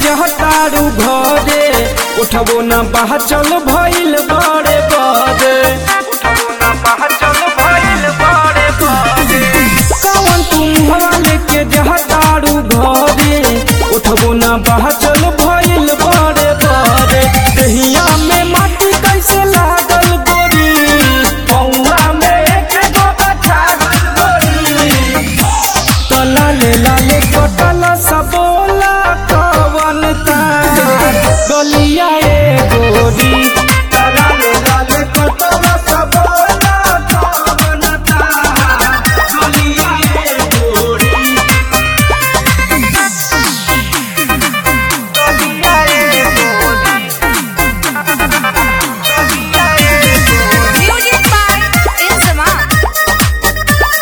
जहतारू घरे उठबो न बाहर चल भइल बड़े बड़े उठबो न बाहर चल भइल बड़े बड़े कौन तुम हाल के जहतारू घरे उठबो न बाहर चल भइल बड़े बड़े दहिया में माटी कैसे लागल गोरी पौआ में एक गो छागल गोरी लाले लाले कटल सबोला कवन तार गलिया ए गोरी लाले लाले कटल सबोला कवन तार गलिया ए गोरी गलिया ए गोरी गलिया ए गोरी Music by Insamam.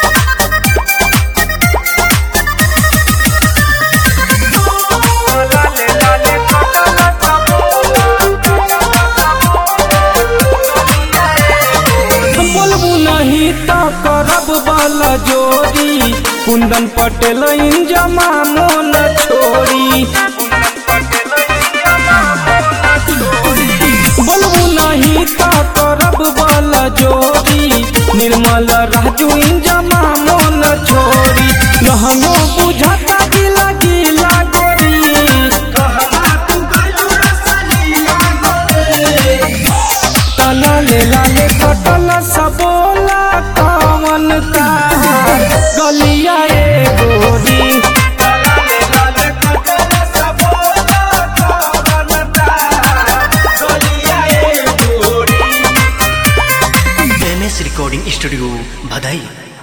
लाले लाले कटल बोलबू नहीं तो करब वाला जोड़ी कुंदन पटेल जमा मोन छोड़ी बोलबू नहीं तो करब वाला जोड़ी निर्मल राजू जमा मोन छोड़ी लहंगो बुझाता गिला गिला गोरी कहवा तू गइलू रसलिया गोरी लाले लाले कटल सबोला कवन तार गलिया ए गोरी लाले लाले कटल सबोला कवन तार गलिया ए गोरी एम एस रिकॉर्डिंग स्टूडियो भदई